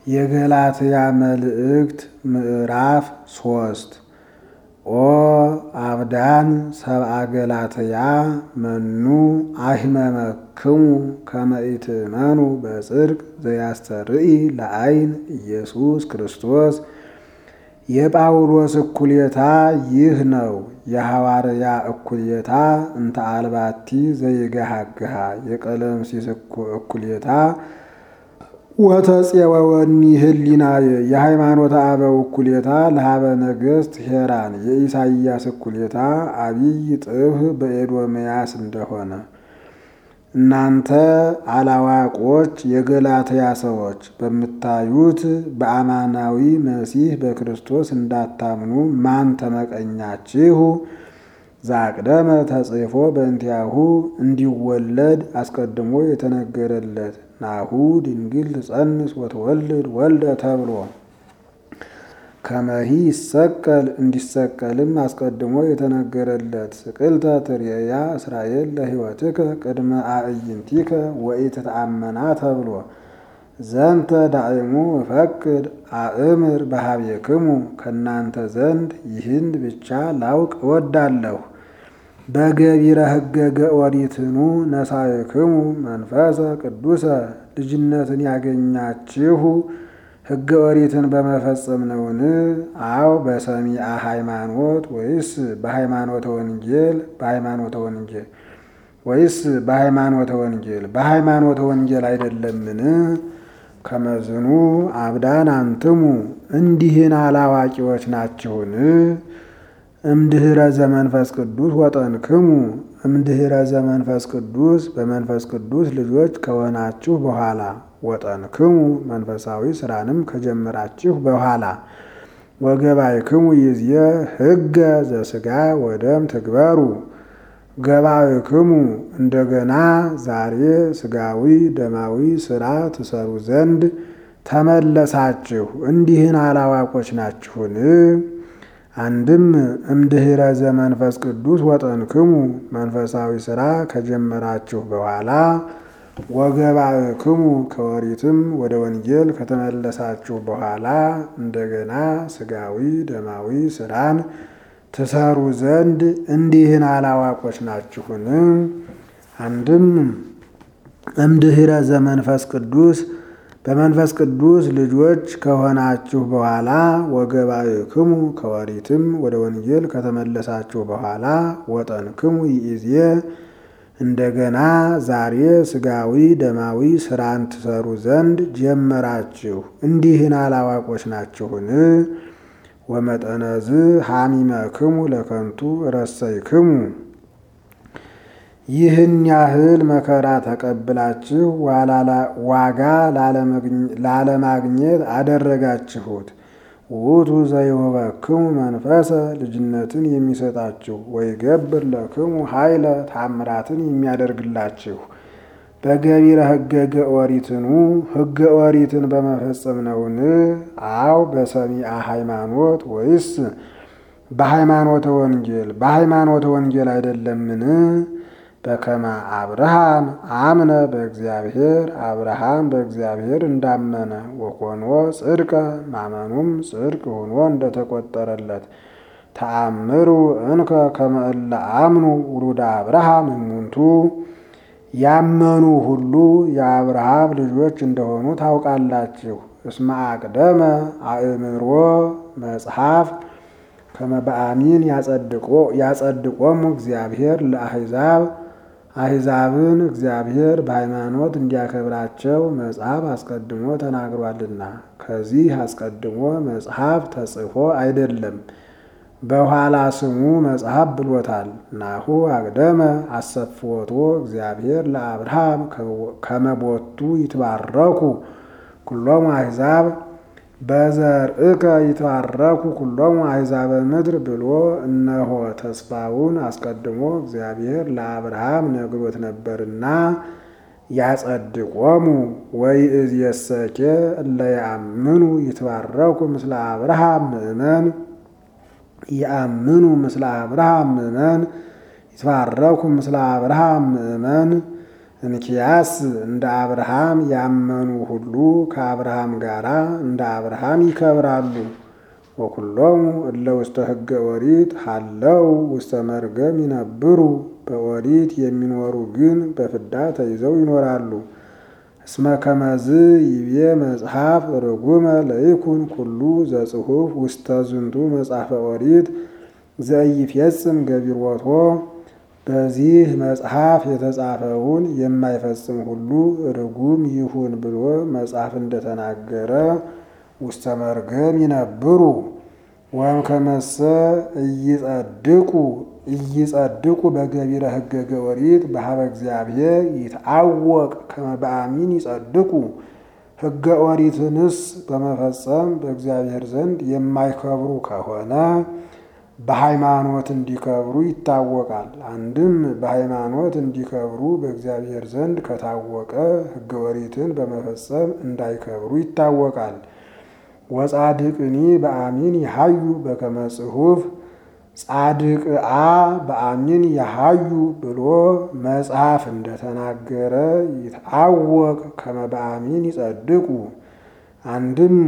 የገላትያ መልእክት ምዕራፍ ሶስት ኦ አብዳን ሰብአ ገላትያ መኑ አሂመመክሙ ከመ ኢትእመኑ በጽድቅ ዘያስተርኢ ለዓይን ኢየሱስ ክርስቶስ። የጳውሎስ እኩሌታ ይህ ነው። የሐዋርያ እኩሌታ እንተ አልባቲ ዘይገሃግሃ የቀለምሲስ እኩሌታ ወተፄወወኒ ህሊናየ የሃይማኖተ አበው እኩሌታ ለሀበ ነገሥት ሄራን የኢሳይያስ እኩሌታ አብይ ጥብህ በኤዶምያስ እንደሆነ እናንተ አላዋቆች የገላትያ ሰዎች በምታዩት በአማናዊ መሲህ በክርስቶስ እንዳታምኑ ማን ተመቀኛችሁ? ዛቅደመ ተጽፎ በእንቲአሁ እንዲወለድ አስቀድሞ የተነገረለት ናሁ ድንግል ትጸንስ ወትወልድ ወልደ ተብሎ ከመሂ ይሰቀል እንዲሰቀልም አስቀድሞ የተነገረለት ስቅልተ ትርኤያ እስራኤል ለሕይወትከ ቅድመ አዕይንቲከ ወኢትተአመና ተብሎ ዘንተ ዳዕሙ እፈቅድ አእምር በሀቤክሙ ከእናንተ ዘንድ ይህን ብቻ ላውቅ እወዳለሁ። በገቢረ ሕገገ ኦሪትኑ ነሳይክሙ መንፈሰ ቅዱሰ ልጅነትን ያገኛችሁ ሕገ ኦሪትን በመፈጸም ነውን? አው በሰሚአ ሃይማኖት ወይስ በሃይማኖተ ወንጌል በሃይማኖተ ወንጌል ወይስ በሃይማኖተ ወንጌል በሃይማኖተ ወንጌል አይደለምን? ከመዝኑ አብዳን አንትሙ እንዲህን አላዋቂዎች ናችሁን? እምድኅረ ዘመንፈስ ቅዱስ ወጠንክሙ እምድኅረ ዘመንፈስ ቅዱስ በመንፈስ ቅዱስ ልጆች ከሆናችሁ በኋላ ወጠንክሙ መንፈሳዊ ስራንም ከጀመራችሁ በኋላ ወገባይክሙ ይዝየ ሕገ ዘሥጋ ወደም ትግበሩ ገባይክሙ እንደገና ዛሬ ስጋዊ ደማዊ ስራ ትሰሩ ዘንድ ተመለሳችሁ። እንዲህን አላዋቆች ናችሁን? አንድም እምድኅረ ዘመንፈስ ቅዱስ ወጠንክሙ መንፈሳዊ ስራ ከጀመራችሁ በኋላ ወገባእክሙ ከወሪትም ወደ ወንጌል ከተመለሳችሁ በኋላ እንደገና ስጋዊ ደማዊ ስራን ትሰሩ ዘንድ እንዲህን አላዋቆች ናችሁን? አንድም እምድኅረ ዘመንፈስ ቅዱስ በመንፈስ ቅዱስ ልጆች ከሆናችሁ በኋላ ወገባእክሙ ከወሪትም ወደ ወንጌል ከተመለሳችሁ በኋላ ወጠንክሙ ይእዜ እንደገና ዛሬ ስጋዊ ደማዊ ስራን ትሰሩ ዘንድ ጀመራችሁ። እንዲህን አላዋቆች ናችሁን? ወመጠነዝ ሐሚመክሙ ለከንቱ ረሰይክሙ ይህን ያህል መከራ ተቀብላችሁ ዋጋ ላለማግኘት አደረጋችሁት። ውእቱ ዘይሁበክሙ መንፈሰ ልጅነትን የሚሰጣችሁ ወይገብር ለክሙ ኃይለ ታምራትን የሚያደርግላችሁ በገቢረ ሕገገ ኦሪትኑ ሕገ ኦሪትን በመፈጸም ነውን? አው በሰሚአ ሃይማኖት ወይስ በሃይማኖተ ወንጌል በሃይማኖተ ወንጌል አይደለምን? በከመ አብርሃም አምነ በእግዚአብሔር አብርሃም በእግዚአብሔር እንዳመነ ወኮኖ ጽድቀ ማመኑም ጽድቅ ሆኖ እንደተቆጠረለት ተአምሩ እንከ ከመ እለ አምኑ ውሉደ አብርሃም እሙንቱ ያመኑ ሁሉ የአብርሃም ልጆች እንደሆኑ ታውቃላችሁ። እስመ አቅደመ አእምሮ መጽሐፍ ከመ በአሚን ያጸድቆሙ እግዚአብሔር ለአሕዛብ አሕዛብን እግዚአብሔር በሃይማኖት እንዲያከብራቸው መጽሐፍ አስቀድሞ ተናግሯልና። ከዚህ አስቀድሞ መጽሐፍ ተጽፎ አይደለም፣ በኋላ ስሙ መጽሐፍ ብሎታል። ናሁ አቅደመ አሰፍወቶ እግዚአብሔር ለአብርሃም ከመቦቱ ይትባረኩ ኩሎሙ አሕዛብ በዘርእከ ይትባረኩ ኩሎሙ አሕዛበ ምድር ብሎ እነሆ ተስፋውን አስቀድሞ እግዚአብሔር ለአብርሃም ነግሮት ነበርና ያጸድቆሙ ወይእዜሰኬ እለ ያአምኑ ይትባረኩ ምስለ አብርሃም ምእመን ያአምኑ ምስለ አብርሃም ምእመን ይትባረኩ ምስለ አብርሃም ምእመን እንኪያስ እንደ አብርሃም ያመኑ ሁሉ ከአብርሃም ጋር እንደ አብርሃም ይከብራሉ። ወኩሎሙ እለ ውስተ ሕገ ኦሪት ሀለው ውስተ መርገም ይነብሩ። በኦሪት የሚኖሩ ግን በፍዳ ተይዘው ይኖራሉ። እስመ ከመዝ ይቤ መጽሐፍ ርጉመ ለይኩን ኩሉ ዘጽሑፍ ውስተ ዝንቱ መጽሐፈ ኦሪት ዘኢይፌጽም ገቢሮቶ በዚህ መጽሐፍ የተጻፈውን የማይፈጽም ሁሉ ርጉም ይሁን ብሎ መጽሐፍ እንደተናገረ ውስተ መርገም ይነብሩ። ወም ከመሰ እይጸድቁ እይጸድቁ በገቢረ ሕገ ኦሪት በሀበ እግዚአብሔር ይትአወቅ ከመ በአሚን ይጸድቁ። ሕገ ኦሪትንስ በመፈጸም በእግዚአብሔር ዘንድ የማይከብሩ ከሆነ በሃይማኖት እንዲከብሩ ይታወቃል። አንድም በሃይማኖት እንዲከብሩ በእግዚአብሔር ዘንድ ከታወቀ ሕገ ኦሪትን በመፈጸም እንዳይከብሩ ይታወቃል። ወጻድቅኒ በአሚን ይሃዩ በከመ ጽሑፍ ጻድቅአ በአሚን ይሃዩ ብሎ መጽሐፍ እንደተናገረ ይትአወቅ ከመ በአሚን ይጸድቁ። አንድም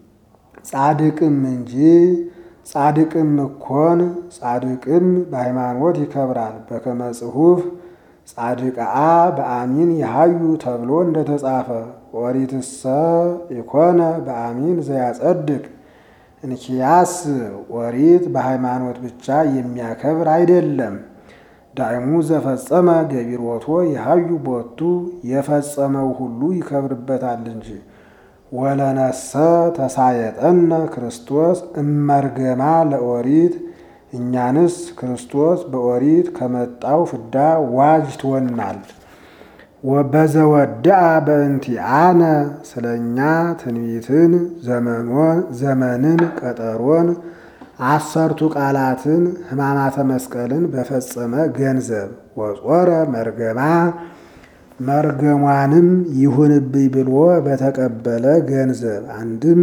ጻድቅም እንጂ ጻድቅም እኮን ጻድቅም በሃይማኖት ይከብራል። በከመ ጽሑፍ ጻድቅአ በአሚን ይሃዩ ተብሎ እንደተጻፈ ኦሪትሰ ኢኮነ በአሚን ዘያጸድቅ። እንኪያስ ኦሪት በሃይማኖት ብቻ የሚያከብር አይደለም። ዳይሙ ዘፈጸመ ገቢሮቶ ይሃዩ ቦቱ የፈጸመው ሁሉ ይከብርበታል እንጂ። ወለነሰ ተሳየጠነ ክርስቶስ እመርገማ ለኦሪት እኛንስ ክርስቶስ በኦሪት ከመጣው ፍዳ ዋጅቶናል። በዘወድአ በእንቲአነ ስለ እኛ ትንቢትን ዘመንን ቀጠሮን አሰርቱ ቃላትን ሕማማተ መስቀልን በፈጸመ ገንዘብ ወጾረ መርገማ መርገሟንም ይሁንብኝ ብሎ በተቀበለ ገንዘብ አንድም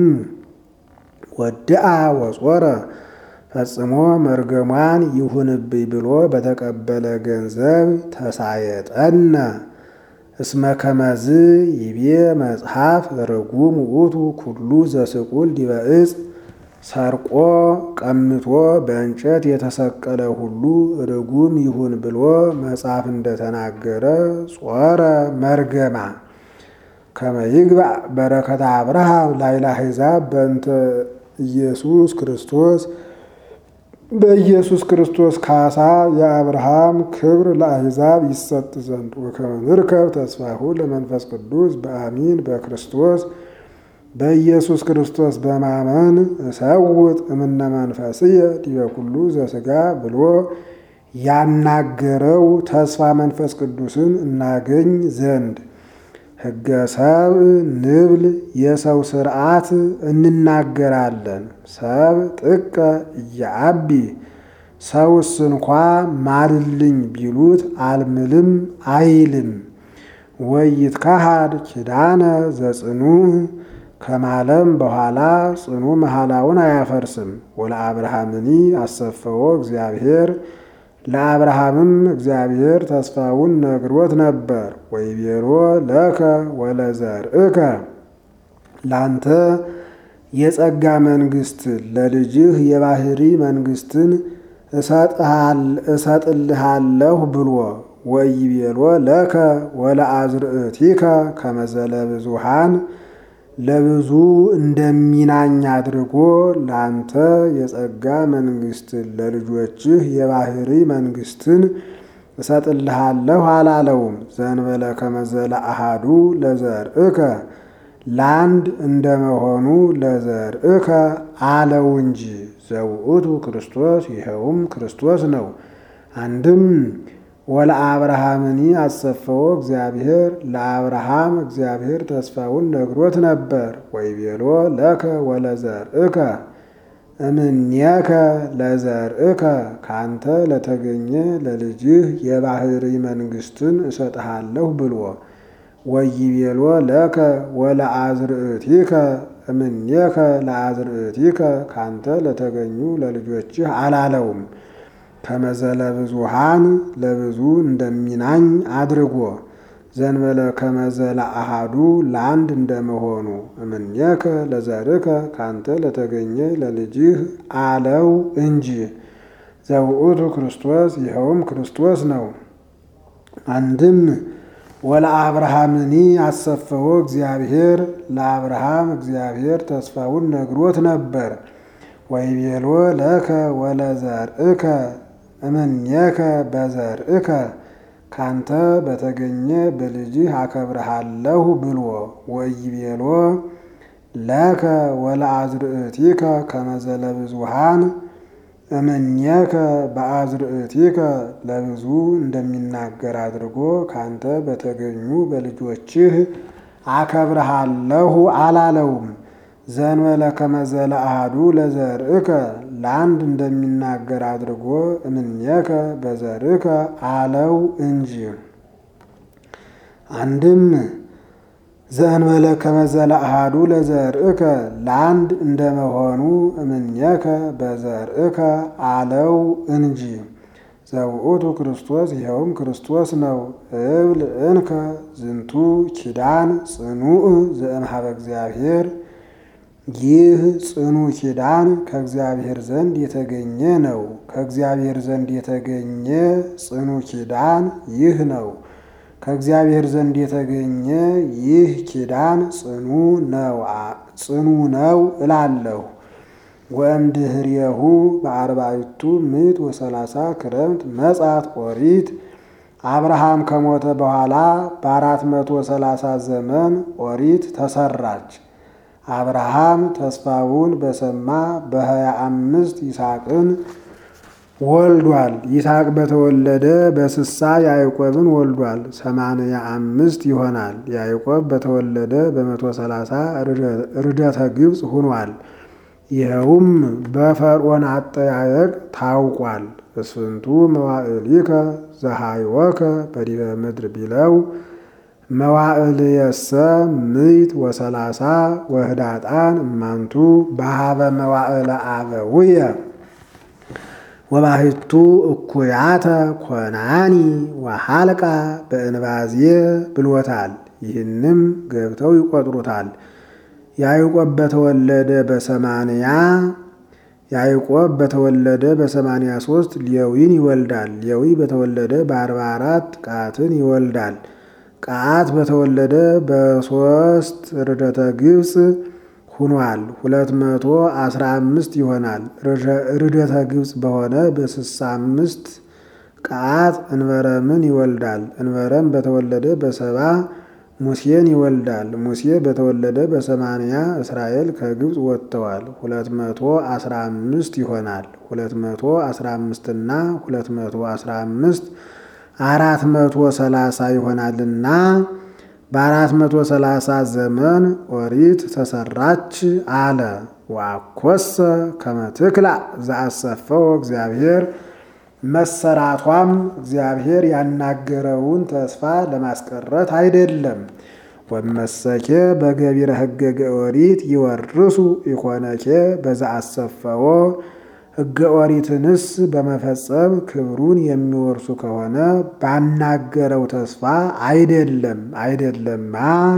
ወድአ ወጾረ ፈጽሞ መርገሟን ይሁንብኝ ብሎ በተቀበለ ገንዘብ ተሳየጠነ እስመ ከመዝ ይቤ መጽሐፍ ርጉም ውእቱ ኩሉ ዘስቁል ዲበ ዕፅ ሰርቆ ቀምቶ በእንጨት የተሰቀለ ሁሉ ርጉም ይሁን ብሎ መጽሐፍ እንደተናገረ ጾረ መርገማ ከመ ይግባእ በረከተ አብርሃም ላዕለ አሕዛብ በእንተ ኢየሱስ ክርስቶስ በኢየሱስ ክርስቶስ ካሳ የአብርሃም ክብር ለአሕዛብ ይሰጥ ዘንድ ወከመ ንርከብ ተስፋሁ ለመንፈስ ቅዱስ በአሚን በክርስቶስ በኢየሱስ ክርስቶስ በማመን እሰውጥ እምነ መንፈስየ ዲበ ኩሉ ዘሥጋ ብሎ ያናገረው ተስፋ መንፈስ ቅዱስን እናገኝ ዘንድ ሕገ ሰብእ ንብል የሰው ስርዓት እንናገራለን። ሰብ ጥቀ እያአቢ ሰውስ እንኳ ማልልኝ ቢሉት አልምልም አይልም። ወይት ካሃድ ኪዳነ ዘጽኑዕ ከማለም በኋላ ጽኑ መሐላውን አያፈርስም። ወለአብርሃምኒ አሰፈዎ እግዚአብሔር ለአብርሃምም እግዚአብሔር ተስፋውን ነግሮት ነበር። ወይቤሎ ለከ ወለዘርእከ ላንተ የጸጋ መንግሥትን ለልጅህ የባህሪ መንግሥትን እሰጥልሃለሁ ብሎ ወይቤሎ ለከ ወለአዝርእቲከ ከመዘለ ብዙሃን ለብዙ እንደሚናኝ አድርጎ ላንተ የጸጋ መንግሥትን ለልጆችህ የባህሪ መንግሥትን እሰጥልሃለሁ አላለውም። ዘንበለ ከመዘለ አሃዱ ለዘርእከ ለአንድ እንደመሆኑ ለዘርእከ አለው እንጂ ዘውእቱ ክርስቶስ ይኸውም ክርስቶስ ነው። አንድም ወለአብርሃምኒ አሰፈዎ እግዚአብሔር ለአብርሃም እግዚአብሔር ተስፋውን ነግሮት ነበር። ወይቤሎ ለከ ወለዘርእከ እምኔከ ለዘርእከ ካንተ ለተገኘ ለልጅህ የባህሪ መንግሥትን እሰጥሃለሁ ብሎ ወይቤሎ ለከ ወለአዝርእቲከ እምኔከ ለአዝርእቲከ ካንተ ለተገኙ ለልጆችህ አላለውም። ከመዘለ ብዙሃን ለብዙ እንደሚናኝ አድርጎ ዘንበለ ከመዘላ አሃዱ ለአንድ እንደመሆኑ እምኔከ ለዘርከ ካንተ ለተገኘ ለልጅህ አለው እንጂ ዘውእቱ ክርስቶስ ይኸውም ክርስቶስ ነው። አንድም ወለአብርሃምኒ አሰፈዎ እግዚአብሔር ለአብርሃም እግዚአብሔር ተስፋውን ነግሮት ነበር። ወይቤሎ ለከ ወለዘርእከ እምኔከ በዘርእከ ካንተ በተገኘ በልጅህ አከብርሃለሁ ብሎ ወይቤሎ ለከ ወለአዝርእቲከ ከመዘለ ብዙሃን እምኔከ በአዝርእቲከ ለብዙ እንደሚናገር አድርጎ ካንተ በተገኙ በልጆችህ አከብርሃለሁ አላለውም። ዘንበለ ከመዘለ አሃዱ ለዘርእከ ለአንድ እንደሚናገር አድርጎ እምኔከ በዘርእከ አለው እንጂ። አንድም ዘእንበለ ከመዘለ አሃዱ ለዘርእከ ለአንድ እንደመሆኑ እምኔከ በዘርእከ አለው እንጂ። ዘውእቱ ክርስቶስ ይኸውም ክርስቶስ ነው። እብል እንከ ዝንቱ ኪዳን ጽኑዕ ዘእምሃበ እግዚአብሔር ይህ ጽኑ ኪዳን ከእግዚአብሔር ዘንድ የተገኘ ነው። ከእግዚአብሔር ዘንድ የተገኘ ጽኑ ኪዳን ይህ ነው። ከእግዚአብሔር ዘንድ የተገኘ ይህ ኪዳን ጽኑ ነው ጽኑ ነው እላለሁ። ወእምድኅሬሁ በአርባዕቱ ምዕት ወሰላሳ ክረምት መጻት ኦሪት አብርሃም ከሞተ በኋላ በአራት መቶ ሰላሳ ዘመን ኦሪት ተሰራች። አብርሃም ተስፋውን በሰማ በሀያ አምስት ይስሐቅን ወልዷል። ይስሐቅ በተወለደ በስሳ ያዕቆብን ወልዷል። ሰማንያ አምስት ይሆናል። ያዕቆብ በተወለደ በመቶ ሰላሳ ርደተ ግብፅ ሁኗል። ይኸውም በፈርዖን አጠያየቅ ታውቋል። እስፍንቱ መዋዕሊከ ዘሃይወከ በዲበ ምድር ቢለው መዋዕልየሰ ምዕት ወሰላሳ ወህዳጣን እማንቱ በሃበ መዋዕለ አበውየ ወባሕቱ እኩያተ ኮናኒ ወሃልቃ በእንባዝየ ብሎታል። ይህንም ገብተው ይቆጥሩታል። ያዕቆብ በተወለደ በሰማንያ ያዕቆብ በተወለደ በሰማንያ ሶስት ሌዊን ይወልዳል። ሌዊ በተወለደ በአርባ አራት ቃትን ይወልዳል። ቃት በተወለደ በሶስት ርደተ ግብፅ ሁኗል። ሁለት መቶ አስራ አምስት ይሆናል። ርደተ ግብፅ በሆነ በስሳ አምስት ቃት እንበረምን ይወልዳል። እንበረም በተወለደ በሰባ ሙሴን ይወልዳል። ሙሴ በተወለደ በሰማንያ እስራኤል ከግብፅ ወጥተዋል። ሁለት መቶ አስራ አምስት ይሆናል። ሁለት መቶ አስራ አምስት እና ሁለት መቶ አስራ አምስት አራት መቶ ሰላሳ ይሆናልና በአራት መቶ ሰላሳ ዘመን ኦሪት ተሰራች አለ። ዋኮሰ ከመትክላ ዘአሰፈው እግዚአብሔር መሰራቷም እግዚአብሔር ያናገረውን ተስፋ ለማስቀረት አይደለም። ወመሰኬ በገቢረ ሕገ ኦሪት ይወርሱ ኢኮነኬ በዘአሰፈዎ ሕገ ኦሪትንስ በመፈጸም ክብሩን የሚወርሱ ከሆነ ባናገረው ተስፋ አይደለም አይደለማ።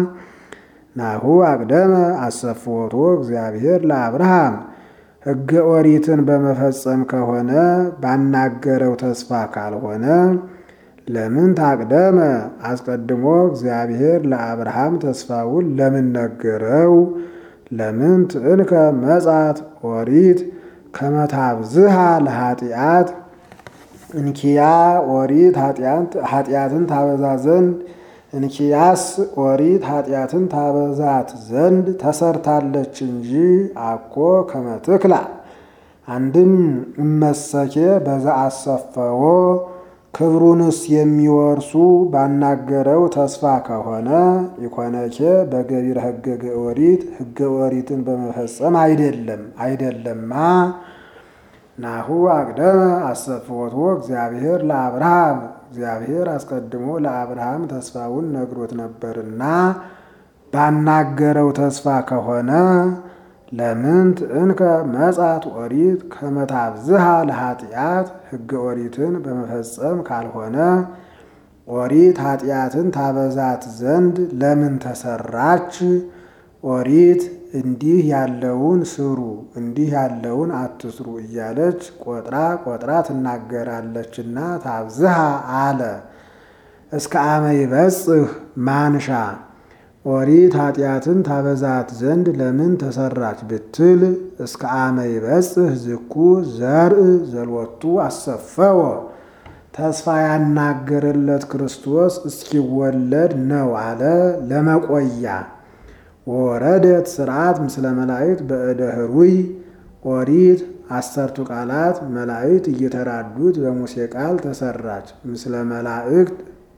ናሁ አቅደመ አሰፍዎቶ እግዚአብሔር ለአብርሃም ሕገ ኦሪትን በመፈጸም ከሆነ ባናገረው ተስፋ ካልሆነ ለምን ታቅደመ? አስቀድሞ እግዚአብሔር ለአብርሃም ተስፋውን ለምን ነገረው? ለምን ትእንከ መጻት ኦሪት ከመታብዝሃ ለኃጢአት እንኪያ ኦሪት ኃጢአትን ታበዛ ዘንድ እንኪያስ ኦሪት ኃጢአትን ታበዛት ዘንድ ተሰርታለች እንጂ አኮ ከመትክላ አንድም እመሰኬ በዛ አሰፈዎ ክብሩንስ የሚወርሱ ባናገረው ተስፋ ከሆነ ኢኮነኬ በገቢረ ሕገ ኦሪት ሕገ ኦሪትን በመፈጸም አይደለም አይደለማ። ናሁ አቅደመ አሰፍወቶ እግዚአብሔር ለአብርሃም እግዚአብሔር አስቀድሞ ለአብርሃም ተስፋውን ነግሮት ነበርና ባናገረው ተስፋ ከሆነ ለምን ትእንከ መጻት ኦሪት ከመታብዝሃ ለኃጢአት ሕገ ኦሪትን በመፈጸም ካልሆነ ኦሪት ኃጢአትን ታበዛት ዘንድ ለምን ተሰራች? ኦሪት እንዲህ ያለውን ስሩ እንዲህ ያለውን አትስሩ እያለች ቆጥራ ቆጥራ ትናገራለችና ታብዝሃ አለ። እስከ አመ ይበጽህ ማንሻ ኦሪት ኃጢአትን ታበዛት ዘንድ ለምን ተሰራች ብትል እስከ አመ ይበጽህ ዝኩ ዘርእ ዘሎቱ አሰፈወ ተስፋ ያናገረለት ክርስቶስ እስኪወለድ ነው አለ ለመቆያ ወረደት ስርዓት ምስለ መላእክት በእደ ህሩይ ኦሪት አሰርቱ ቃላት መላእክት እየተራዱት በሙሴ ቃል ተሰራች። ምስለ መላእክት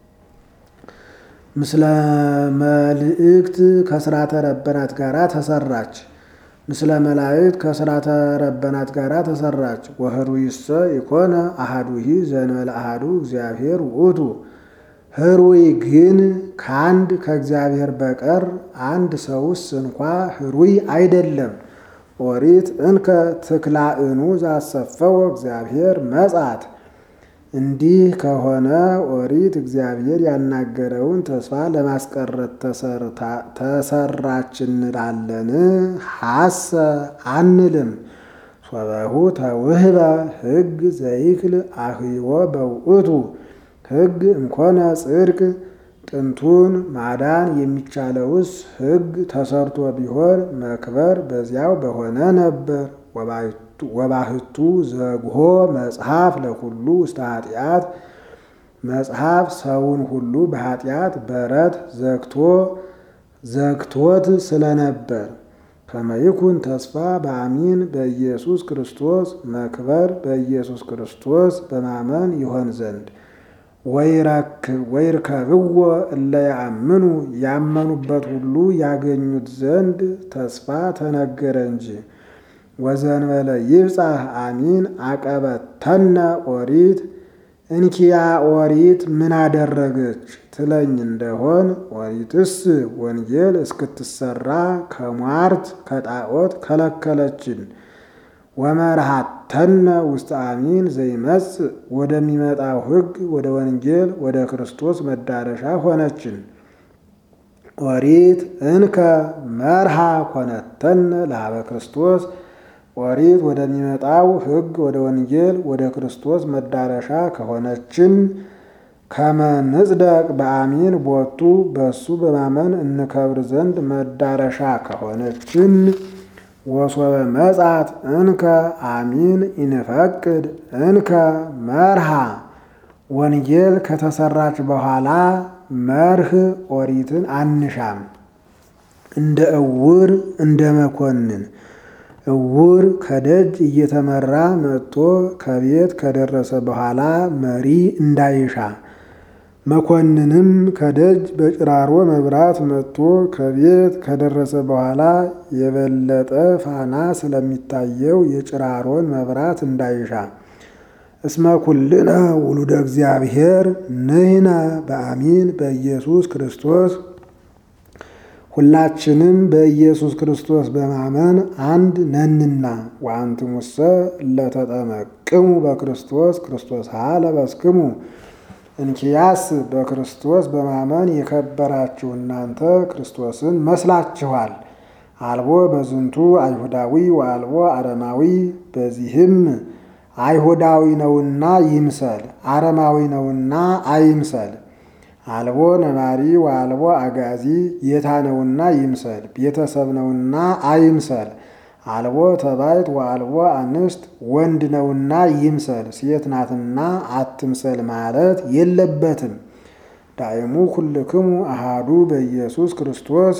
ምስለ መልእክት ከስራተ ረበናት ጋራ ተሰራች። ምስለ መላእክት ከስራተ ረበናት ጋራ ተሰራች። ወህሩይሰ ኢኮነ አሃዱሂ ዘእንበለ አሃዱ እግዚአብሔር ውእቱ ህሩይ ግን ከአንድ ከእግዚአብሔር በቀር አንድ ሰውስ እንኳ ህሩይ አይደለም። ኦሪት እንከ ትክላእኑ ዛሰፈወ እግዚአብሔር መጻት እንዲህ ከሆነ ኦሪት እግዚአብሔር ያናገረውን ተስፋ ለማስቀረት ተሰራች እንላለን? ሐሰ አንልም። ሶበሁ ተውህበ ሕግ ዘይክል አህይወ በውእቱ ሕግ እምኮነ ጽድቅ ጥንቱን ማዳን የሚቻለውስ ሕግ ተሰርቶ ቢሆን መክበር በዚያው በሆነ ነበር። ወባህቱ ዘግሆ መጽሐፍ ለኩሉ ውስተ ኃጢአት መጽሐፍ ሰውን ሁሉ በኃጢአት በረት ዘግቶ ዘግቶት ስለነበር ከመይኩን ተስፋ በአሚን በኢየሱስ ክርስቶስ መክበር በኢየሱስ ክርስቶስ በማመን ይሆን ዘንድ ወይርከብዎ እለ ያአምኑ ያመኑበት ሁሉ ያገኙት ዘንድ ተስፋ ተነገረ እንጂ። ወዘንበለ ይብጻሕ አሚን አቀበተነ ኦሪት እንኪያ ኦሪት ምን አደረገች ትለኝ እንደሆን ኦሪትስ ወንጌል እስክትሰራ ከሟርት ከጣዖት ከለከለችን። ወመርሃተነ ውስተ አሚን ዘይመጽእ ወደሚመጣው ሕግ ወደ ወንጌል ወደ ክርስቶስ መዳረሻ ሆነችን። ኦሪት እንከ መርሃ ኮነተነ ለሀበ ክርስቶስ ኦሪት ወደሚመጣው ሕግ ወደ ወንጌል ወደ ክርስቶስ መዳረሻ ከሆነችን ከመንጽደቅ በአሚን ቦቱ በሱ በማመን እንከብር ዘንድ መዳረሻ ከሆነችን ወሶበ መጻት እንከ አሚን ኢንፈቅድ እንከ መርሃ ወንጌል ከተሰራች በኋላ መርህ ኦሪትን አንሻም። እንደ እውር እንደ መኮንን እውር ከደጅ እየተመራ መጥቶ ከቤት ከደረሰ በኋላ መሪ እንዳይሻ መኮንንም ከደጅ በጭራሮ መብራት መጥቶ ከቤት ከደረሰ በኋላ የበለጠ ፋና ስለሚታየው የጭራሮን መብራት እንዳይሻ እስመ ኩልነ ውሉደ እግዚአብሔር ንሕነ በአሚን በኢየሱስ ክርስቶስ ሁላችንም በኢየሱስ ክርስቶስ በማመን አንድ ነንና ወአንትሙሰ ለተጠመቅሙ በክርስቶስ ክርስቶስ ለበስክሙ እንኪያስ በክርስቶስ በማመን የከበራችሁ እናንተ ክርስቶስን መስላችኋል። አልቦ በዝንቱ አይሁዳዊ ወአልቦ አረማዊ፣ በዚህም አይሁዳዊ ነውና ይምሰል፣ አረማዊ ነውና አይምሰል። አልቦ ነባሪ ወአልቦ አጋዚ፣ ጌታ ነውና ይምሰል፣ ቤተሰብ ነውና አይምሰል። አልቦ ተባይት ወአልቦ አንስት፣ ወንድ ነውና ይምሰል፣ ሴት ናትና አትምሰል ማለት የለበትም። ዳይሙ ኩልክሙ አሃዱ በኢየሱስ ክርስቶስ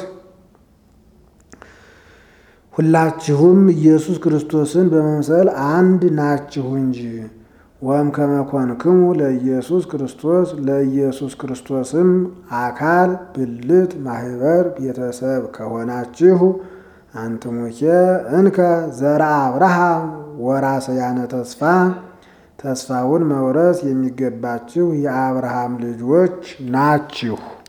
ሁላችሁም ኢየሱስ ክርስቶስን በመምሰል አንድ ናችሁ እንጂ። ወም ከመኮንክሙ ለኢየሱስ ክርስቶስ ለኢየሱስ ክርስቶስም አካል ብልት ማህበር ቤተሰብ ከሆናችሁ አንትሙኬ እንከ ዘርአ አብርሃም ወራሰያነ ተስፋ ተስፋውን መውረስ የሚገባችሁ የአብርሃም ልጆች ናችሁ።